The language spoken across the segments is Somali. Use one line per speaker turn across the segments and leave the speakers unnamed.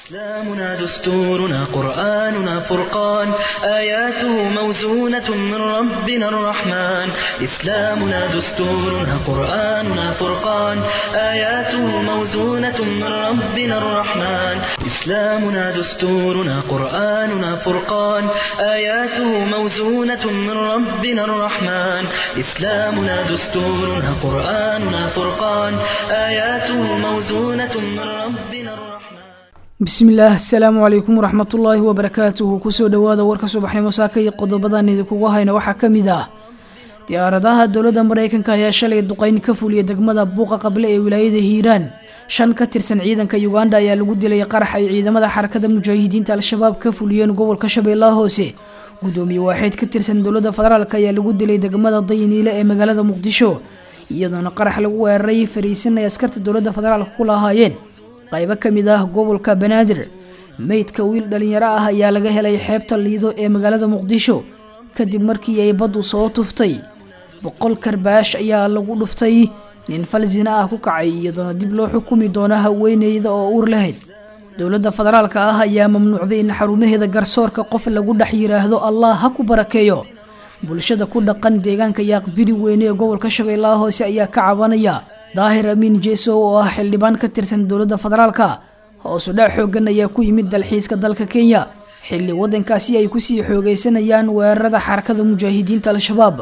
إسلامنا دستورنا قرآننا فرقان آياته موزونة من ربنا الرحمن إسلامنا دستورنا قرآننا فرقان آياته موزونة من ربنا الرحمن إسلامنا دستورنا قرآننا فرقان آياته موزونة من ربنا الرحمن إسلامنا دستورنا قرآننا فرقان آياته موزونة من ربنا الرحمن
bismillaah asalaamu calaykum waraxmatullaahi wabarakaatuhu kusoo dhowaada warka subaxnimo saaka iyo qodobadan idinkugu hayna waxaa ka mid ah diyaaradaha dowladda maraykanka ayaa shalay duqeyn ka fuliya degmada buuqa qable ee wilaayada hiiraan shan ka tirsan ciidanka uganda ayaa lagu dilay qarax ay ciidamada xarakada mujaahidiinta al-shabaab ka fuliyeen gobolka shabeellaha hoose gudoomiye waaxeed ka tirsan dowladda federaalk ayaa lagu dilay degmada dayniile ee magaalada muqdisho iyadoona qarax lagu weeraray fariisin ay askarta dowladda federaalk ku lahaayeen qaybo ka mid ah gobolka banaadir meydka wiil dhalinyaro ah ayaa laga helay xeebta liido ee magaalada muqdisho kadib markii ay baddu soo tuftay boqol karbaash ayaa lagu dhuftay nin fal zina ah ku kacay iyadoona dib loo xukumi doono haweeneyda oo uur lahayd dowladda federaalka ah ayaa mamnuucday in xarumaheeda garsoorka qof lagu dhex yiraahdo allah ha ku barakeeyo bulshada ku dhaqan deegaanka yaaqbiri weyne ee gobolka shabeellaha hoose ayaa ka cabanaya daahir amiin jeso oo ah xildhibaan ka tirsan dowladda federaalka hoosu dhac xoogan ayaa ku yimid dalxiiska dalka kenya xilli waddankaasi ay kusii xoogeysanayaan weerarada xarakada mujaahidiinta al-shabaab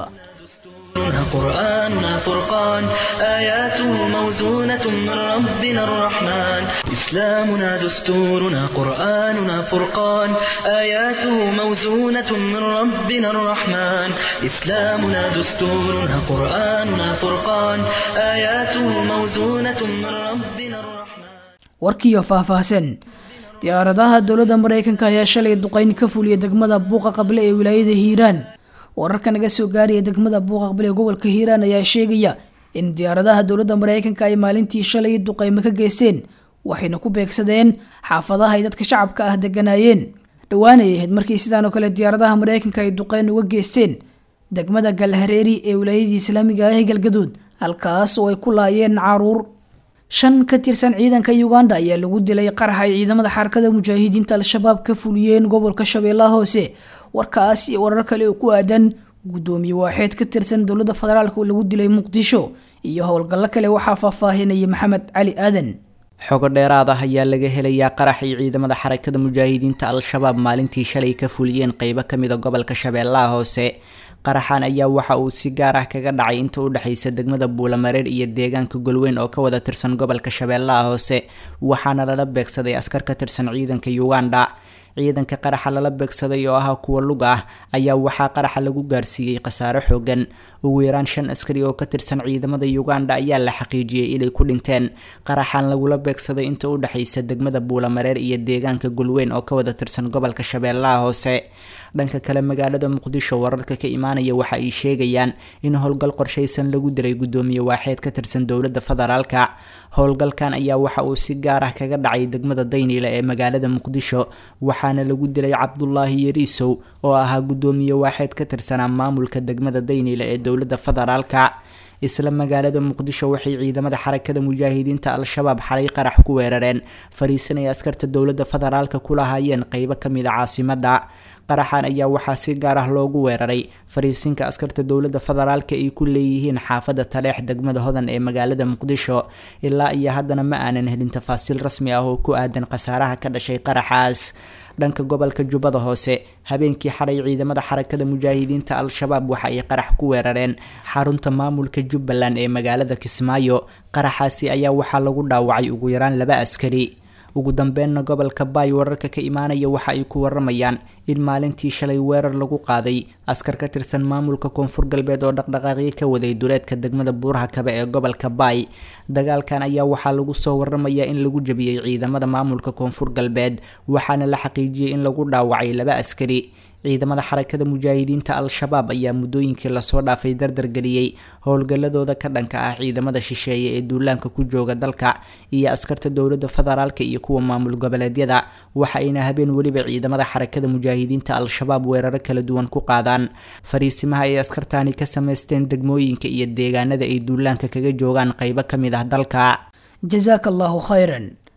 قرآننا فرقان آياته موزونة من ربنا الرحمن إسلامنا دستورنا قرآننا فرقان آياته موزونة من ربنا الرحمن إسلامنا دستورنا قرآننا فرقان آياته موزونة من ربنا الرحمن
warkiiyo faahfaahsan diyaaradaha dowladda maraykanka ayaa shalay duqeyn ka fuliya degmada buuqa qable ee wilaayada hiiraan wararka naga soo gaaraya degmada buuqa qable ee gobolka hiiraan ayaa sheegaya in diyaaradaha dowladda maraykanka ay maalintii shalay duqeymo ka geysteen waxayna ku beegsadeen xaafadaha ay dadka shacabka ah deganaayeen dhowaanay ahayd markii sidaan oo kale diyaaradaha maraykanka ay duqeyn uga geysteen degmada galhareeri ee wilaayadii islaamiga ah ee galgaduud halkaas oo ay ku laayeen caruur shan ka tirsan ciidanka uganda ayaa lagu dilay qarax ay ciidamada xarakada mujaahidiinta al-shabaab ka fuliyeen gobolka shabeellaha hoose warkaas iyo warar kale oo ku aadan gudoomiye waaxeed ka tirsan dowladda federaalk oo lagu dilay muqdisho iyo howlgallo kale waxaa faahfaahinaya maxamed cali aadan
xogo dheeraad ah ayaa laga helayaa qarax ay ciidamada xarakada mujaahidiinta al-shabaab maalintii shalay ka fuliyeen qeybo kamid a gobolka shabeellaha hoose qaraxan ayaa waxa uu si gaar ah kaga dhacay inta u dhexaysa degmada buulamareer iyo deegaanka golweyn oo ka wada tirsan gobolka shabeellaha hoose waxaana lala beegsaday askar ka tirsan ciidanka uganda ciidanka qaraxa lala beegsaday oo ah kuwa lug ah ayaa waxaa qaraxa lagu gaarsiiyey khasaare xoogan ugu yaraan shan askari oo ka tirsan ciidamada uganda ayaa la xaqiijiyey inay ku dhinteen qaraxan lagula beegsaday inta u dhexaysa degmada buulamareer iyo deegaanka golweyn oo ka wada tirsan gobolka shabeellaha hoose dhanka kale magaalada muqdisho wararka ka imaanaya waxa ay sheegayaan in howlgal qorshaysan lagu diray gudoomiye waaxeed ka tirsan dowladda federaalka howlgalkan ayaa waxa uu si gaar ah kaga dhacay degmada dayniile ee magaalada muqdisho waxaana lagu dilay cabdulaahi yariisow oo ahaa gudoomiye waaxeed ka tirsanaa maamulka degmada dayniile ee dowladda federaalka isla magaalada muqdisho waxay ciidamada xarakada mujaahidiinta al-shabaab xalay qarax ku weerareen fariisan ay askarta dowladda federaalka ku lahaayeen qeybo kamid a caasimada qaraxan ayaa waxaa si gaar ah loogu weeraray fariisinka askarta dowladda federaalka ay ku leeyihiin xaafada taleex degmada hodan ee magaalada muqdisho ilaa iyo haddana ma aanan helin tafaasiil rasmi ah oo ku aadan khasaaraha ka dhashay qaraxaas dhanka gobolka jubbada hoose habeenkii xalay ciidamada xarakada mujaahidiinta al-shabaab waxa ay qarax ku weerareen xarunta maamulka jubbaland ee magaalada kismaayo qaraxaasi ayaa waxaa lagu dhaawacay ugu yaraan laba askari ugu dambeynna gobolka baay wararka ka imaanaya waxa ay ku waramayaan in maalintii shalay weerar lagu qaaday askar ka tirsan maamulka koonfur galbeed oo dhaqdhaqaaqyo ka waday duleedka degmada buuraha kabe ee gobolka baay dagaalkan ayaa waxaa lagu soo waramayaa in lagu jabiyey ciidamada maamulka koonfur galbeed waxaana la xaqiijiyey in lagu dhaawacay laba askari ciidamada xarakada mujaahidiinta al-shabaab ayaa muddooyinkii lasoo dhaafay dardargeliyey howlgalladooda ka dhanka ah ciidamada shisheeye ee duulaanka ku jooga dalka iyo askarta dowladda federaalka iyo kuwa maamul goboleedyada waxa ayna habeen weliba ciidamada xarakada mujaahidiinta al-shabaab weeraro kala duwan ku qaadaan fariisimaha ay askartani ka sameysteen degmooyinka iyo deegaanada ay duulaanka kaga joogaan qeybo ka mid ah dalka
jasaaka allahu khayran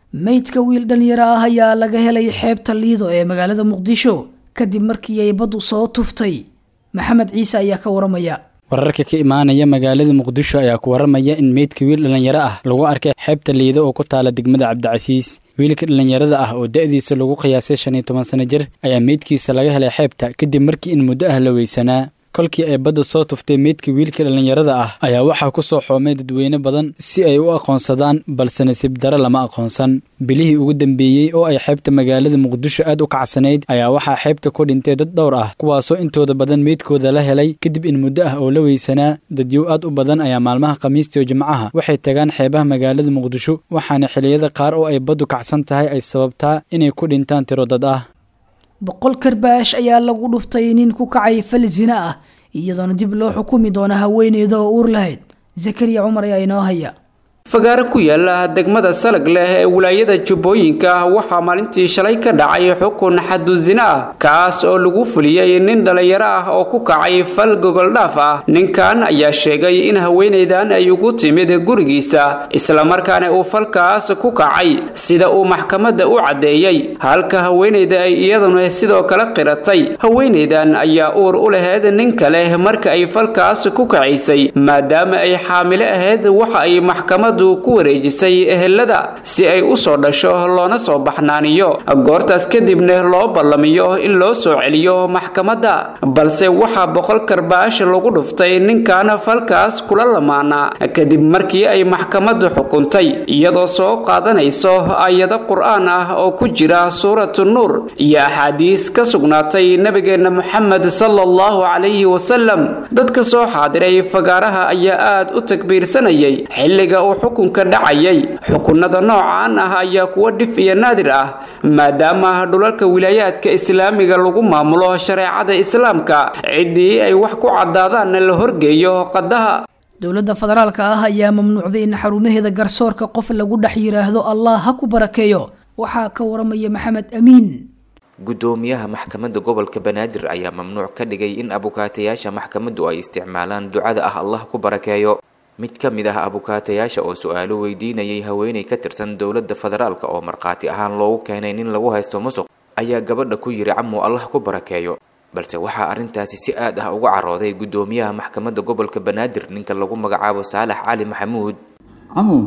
meydka wiil dhalinyaro ah ayaa laga helay xeebta liido ee magaalada muqdisho kadib markii ay baddu soo tuftay maxamed ciise ayaa ka waramaya
wararka ka imaanaya magaalada muqdisho ayaa ku waramaya in meydka wiil dhallinyaro ah lagu arkay xeebta liido oo ku taala degmada cabdicasiis wiilka dhallinyarada ah oo da-diisa lagu qiyaasay shan iyo toban sano jir ayaa meydkiisa laga helay xeebta kadib markii in muddo ah la weysanaa kolkii ay badda soo tuftay meydka wiilka dhallinyarada ah ayaa waxaa ku soo xoomay dadweyne badan si ay u aqoonsadaan balse nasiib dare lama aqoonsan bilihii ugu dambeeyey oo ay xeebta magaalada muqdisho aad u kacsanayd ayaa waxaa xeebta ku dhintay dad dhowr ah kuwaasoo intooda badan meydkooda la helay kadib in muddo ah oo la weysanaa dadyow aad u badan ayaa maalmaha khamiistiyo jimcaha waxay tagaan xeebaha magaalada muqdisho waxaana xilliyada qaar oo ay baddu kacsan tahay ay sababtaa inay ku dhintaan tiro dad ah
boqol karbaash ayaa lagu dhuftay nin ku kacay fal zina ah iyadoona dib loo xukumi doona haweeneyda oo uur lahayd zakariya cumar ayaa inoo haya
fagaaro ku yaala degmada salag leh ee wilaayada jubbooyinka waxaa maalintii shalay ka dhacay xukun xadusina ah kaas oo lagu fuliyey nin dhallinyaro ah oo ku kacay fal gogoldhaaf ah ninkan ayaa sheegay in haweenaydan ay ugu timid gurigiisa islamarkaana uu falkaas ku kacay sida uu maxkamadda u caddeeyey halka haweenayda ay iyaduna sidoo kale qiratay haweenaydan ayaa uur u lahayd nin kale marka ay falkaas ku kacaysay maadaama ay xaamilo ahayd waxa ay maxkamad ku wareejisay ehelada si ay u soo dhasho loona soo baxnaaniyo goortaas kadibna loo ballamiyo in loo soo celiyo maxkamadda balse waxaa boqol karbaash lagu dhuftay ninkan falkaas kula lamaana kadib markii ay maxkamaddu xukuntay iyadoo soo qaadanayso aayado qur-aan ah oo ku jira suuratu nuur iyo axaadiis ka sugnaatay nebigeenna moxamed sala allahu calayhi wasalam dadka soo xaadiray fagaaraha ayaa aad u takbiirsanayay xilliga uu xukunka dhacayay xukunada noocan ah ayaa kuwa dhif iyo naadir ah maadaama dhulalka wilaayaadka islaamiga lagu maamulo shareecada islaamka ciddii ay wax ku caddaadaanna la horgeeyo qadaha
dowladda federaalka ah ayaa mamnuucday in xarumaheeda garsoorka qof lagu dhex yidhaahdo allah ha ku barakeeyo waxaa ka waramaya maxamed amiin
gudoomiyaha maxkamadda gobolka banaadir ayaa mamnuuc ka dhigay in abukaatayaasha maxkamaddu ay isticmaalaan ducada ah allah ku barakeeyo mid ka mid ah abukaatayaasha oo su-aalo weydiinayay haweenay ka tirsan dowladda federaalk oo markhaati ahaan loogu keenay nin lagu haysto musuq ayaa gabadha ku yidhi camuu allah ku barakeeyo balse waxaa arrintaasi si aad ah uga carooday gudoomiyaha maxkamadda gobolka banaadir ninka lagu magacaabo saalax cali maxamuud
camu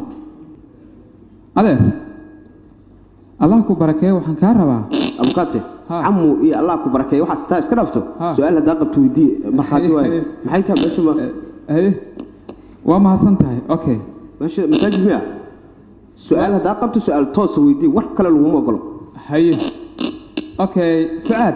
adeer allah ku barakeeyo waxaan kaa rabaa
abukaate camu iyo allah ku barakeeyo waxaad taa iska dhaafto su-aal haddaa qabto weydii markhaati waaye maxay tahay meeshu ma
haye waa mahadsan tahay okay
meesha masaajid miya su-aal haddaa qabto su-aal toosa weydii wax kale laguma ogolo
haye okay su-aal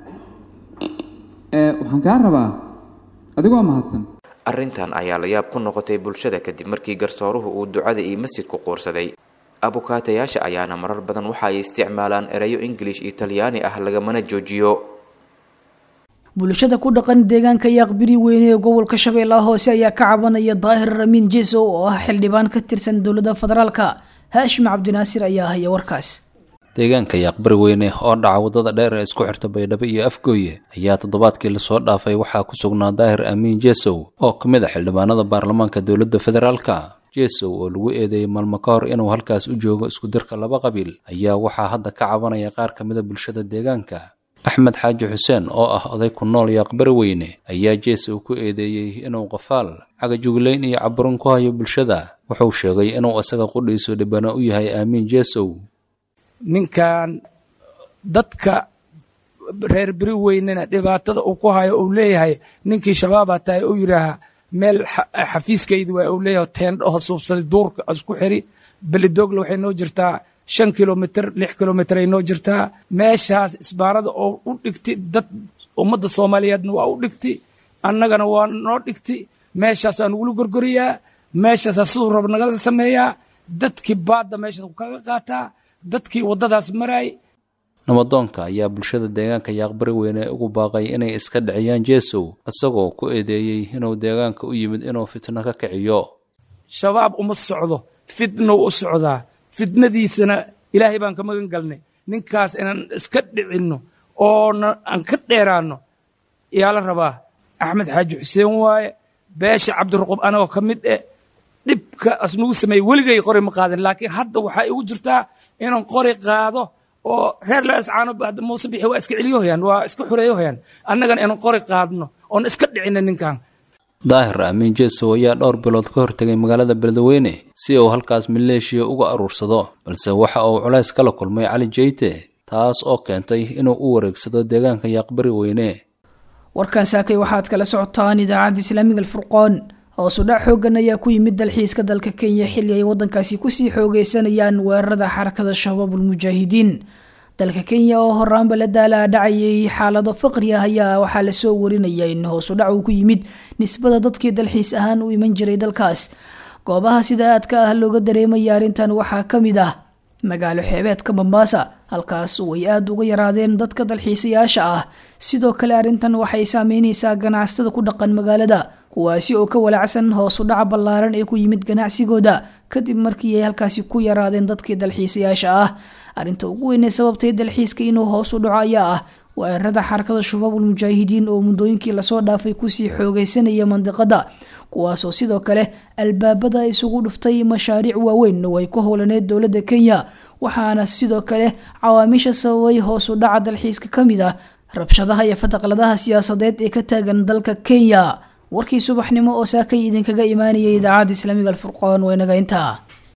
waxaan kaa rabaa adigoo mahadsan
arrintan ayaa la yaab ku noqotay bulshada kadib markii garsooruhu uu ducada iyo masjidku quursaday abukaatayaasha ayaana marar badan waxa ay isticmaalaan erayo ingilish iyo talyaani ah lagamana joojiyo
bulshada ku dhaqan deegaanka yaaqbiri weyne ee gobolka shabeellaha hoose ayaa ka cabanaya daahir ramiin jeso oo ah xildhibaan ka tirsan dowladda federaalka haashim cabdinaasir ayaa haya warkaas
deegaanka yaaqbari weyne oo dhaca waddada dheer ee isku xirta baydhabo iyo afgooye ayaa toddobaadkii lasoo dhaafay waxaa ku sugnaa daahir amiin jesow oo ka mid a xildhibaanada baarlamaanka dowladda federaalka jesow oo lagu eedeeyey maalmo ka hor inuu halkaas u joogo iskudirka laba qabiil ayaa waxaa hadda ka cabanaya qaar ka mida bulshada deegaanka axmed xaaji xuseen oo ah oday ku nool yaaqbari weyne ayaa jesow ku eedeeyey inuu qafaal cagajuglayn iyo caburin ku hayo bulshada wuxuu sheegay inuu isaga qudhiisu dhibano u yahay aamiin jesow
ninkan dadka reer beri weynena dhibaatada uu ku hayo uu leeyahay ninkii shabaabaa tahay uu yidhaaha meel xafiiskaydi waa uu leeyahay teendhaho suubsaday duurka isku xiri belidoogla waxay noo jirtaa shan kilomitr lix kilomitr ay noo jirtaa meeshaas isbaarada oo u dhigti dad ummadda soomaaliyeedna waa u dhigti annagana waa noo dhigti meeshaasaa nugula gorgoriyaa meeshaasaa siduu rab nagala sameeyaa dadkii baadda meeshaas kaga qaataa dadkii waddadaas maraay
nabadoonka ayaa bulshada deegaanka yaaqbari weyne ugu baaqay inay iska dhiciyaan jesow isagoo ku eedeeyey inuu deegaanka u yimid inuu fitno ka kiciyo
shabaab uma socdo fitnow u socdaa fitnadiisana ilaahay baan ka magan galnay ninkaas inaan iska dhicinno oona aan ka dheeraanno yaa la rabaa axmed xaaji xuseen waaye beesha cabdiruqub anagoo ka mid eh dhibka asnugu sameeyey weligay qori ma qaadin laakiin hadda waxaa igu jirtaa inaan qori qaado oo reer laascaano muuse bixi waa iska celiyohayaan waa iska xureeyohayaan annagana inaan qori qaadno oon iska dhicina ninkan
daahir amiin jeesow ayaa dhowr bilood ka hortegay magaalada beledweyne si uu halkaas maleeshiya uga aruursado balse waxa uu culays kala kulmay cali jeyte taas oo keentay inuu u wareegsado deegaanka yaaqbari weyne
warkan saakay waxaad kala socotaan idaacadda islaamiga alfurqoon hoosudhac xoogan ayaa ku yimid dalxiiska dalka kenya xilli ay wadankaasi kusii xoogeysanayaan weerarada xarakada shabaabul mujaahidiin dalka kenya oo horaanba la daalaa dhacayay xaalado faqri ah ayaa waxaa lasoo warinaya in hoosudhac uu ku yimid nisbada dadkii dalxiis ahaan u iman jiray dalkaas goobaha sida aadka ah looga dareemaya arrintan waxaa ka mid ah magaalo xeebeedka mombasa halkaas oo ay aada uga yaraadeen dadka dalxiisayaasha ah sidoo kale arrintan waxay saameyneysaa ganacsatada ku dhaqan magaalada kuwaasi oo ka walacsan hoos u dhaca ballaaran ee ku yimid ganacsigooda kadib markii ay halkaasi ku yaraadeen dadkii dalxiisayaasha ah arrinta ugu weynee sababtay dalxiiska inuu hoos u dhaco ayaa ah weerarada xarakada shabaabul mujaahidiin oo muddooyinkii lasoo dhaafay kusii xoogeysanaya mandiqada kuwaasoo sidoo kale albaabada isugu dhuftay mashaariic waaweyn oo ay ku howlaneed dowladda kenya waxaana sidoo kale cawaamiisha sababay hoos u dhaca dalxiiska ka mid ah rabshadaha iyo fataqladaha siyaasadeed ee ka taagan dalka kenya warkii subaxnimo oo saakay idinkaga imaanayay idaacadda islaamiga alfurqoon waynaga intaa